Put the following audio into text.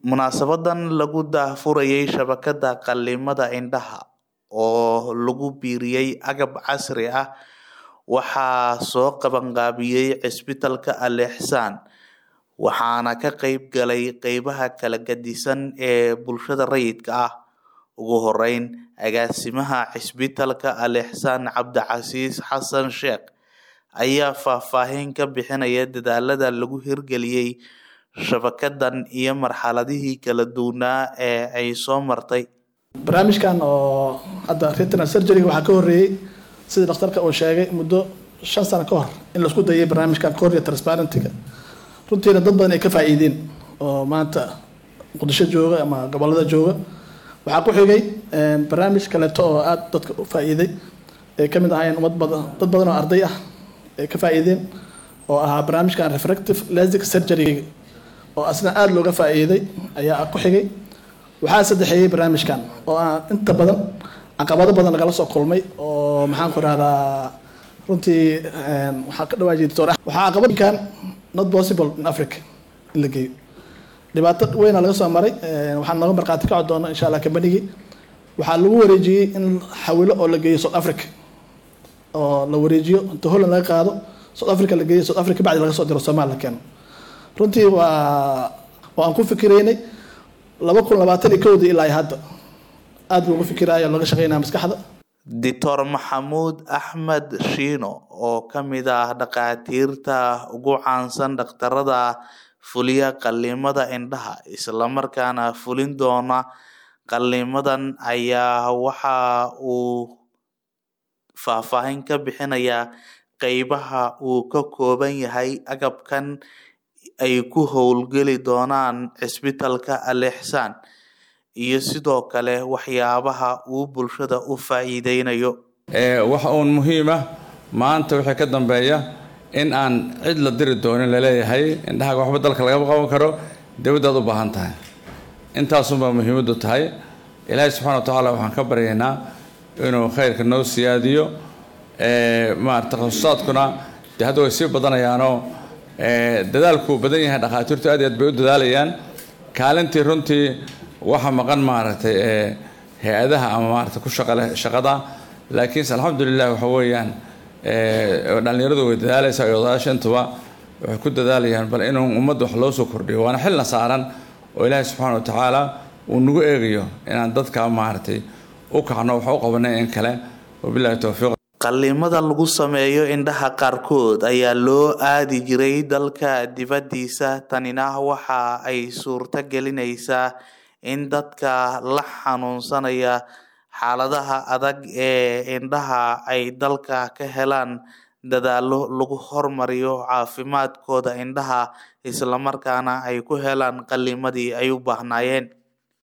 Munaasabadan lagu daahfurayay shabakada qalimada indhaha oo lagu biiriyay agab casri ah waxaa soo qabanqaabiyay cisbitaalka Al Ihsan waxaana ka qayb galay qeybaha kala gedisan ee bulshada rayidka ah. Ugu horeyn, agaasimaha cisbitaalka Al Ihsan Cabdicasiis Xasan Sheekh ayaa faahfaahin ka bixinaya dadaalada lagu hirgeliyay shabakadan iyo marxaladihii kala duwanaa ee ay soo martay. barnaamijkan oo hadda retinal surgery waxaa ka horeeyey sida dhakhtarka uu sheegay muddo shan sano ka hor in laisku dayay barnaamijkan cornea transparentiga runtiina dad badan ay ka faa'iideen oo maanta muqdisho jooga ama gobolada jooga waxaa ku xigay barnaamij kaleeto oo aada dadka u faa'iiday ay kamid ahaayeen ummad badan dad badan oo arday ah ay ka faa'iideen oo ahaa barnaamijkan refractive lastic surgery oo asna aada looga faa'iiday ayaa ku xigay waxaa saddexeeyey barnaamijkan oo aan inta badan caqabado badan lagala soo kulmay oo maxaan ku rahdaa runtii waxaa ka dhawaajiyay doctor waxaa caqabadkan not possible in africa in la geeyo dhibaato weyna laga soo maray waxaan nooga markhaati kaco doona insha allah kambanigii waxaa lagu wareejiyey in xawilo oo la geeyo south africa oo la wareejiyo inta holland laga qaado south africa la geeyo south africa bacdi laga soo diro soomaal la keeno runtii waa waa aan ku fikireynay laba kun labaatan iyo kowdii ilaa hadda aada loogu fikiraya looga shaqeynaya maskaxda Dr. Maxamuud Axmed Shiino oo ka mid ah dhakhaatiirta ugu caansan dhakhtarada fuliya qalimada indhaha isla markaana fulin doona qalimadan ayaa waxa uu faahfaahin ka bixinayaa qeybaha uu ka kooban yahay agabkan ay ku howlgeli doonaan cisbitaalka Al Ihsan iyo sidoo kale waxyaabaha uu bulshada u faa'iideynayo. waxa uun muhiima maanta wixii ka dambeeya in aan cid la diri doonin laleeyahay indhahaaga waxba dalka lagama qaban karo dawladdaad u baahan tahay intaasunbaa muhiimaddu tahay ilaahay subxana wa tacaala waxaan ka baryaynaa inuu khayrka noo siyaadiyo maarata takhasusaaadkuna dee hadda way sii badanayaanoo dadaalkuu badan yahay dhakhaatiirtu aad iyo aad bay u dadaalayaan kaalintii runtii waxa maqan maaragtay hay-adaha ama maarata ku shaqaleh shaqada laakiinse alxamdulilah waxa weeyaan dhallinyaradu way dadaalaysaa iyo odayaasha intuba waxay ku dadaalayaan bal inuu ummadda wax loo soo kordhiyo waana xilna saaran oo ilaahay subxaana wa tacaala uu nagu eegayo inaan dadka maaragtay u kacno wax u qabanay in kale wabillahi towfiiq qalimada lagu sameeyo indhaha qaarkood ayaa loo aadi jiray dalka dibaddiisa tanina waxa ay suurto gelinaysaa in dadka la xanuunsanaya xaaladaha adag ee indhaha ay dalka ka helaan dadaalo lagu hormariyo caafimaadkooda indhaha islamarkaana ay ku helaan qalimadii ay u baahnaayeen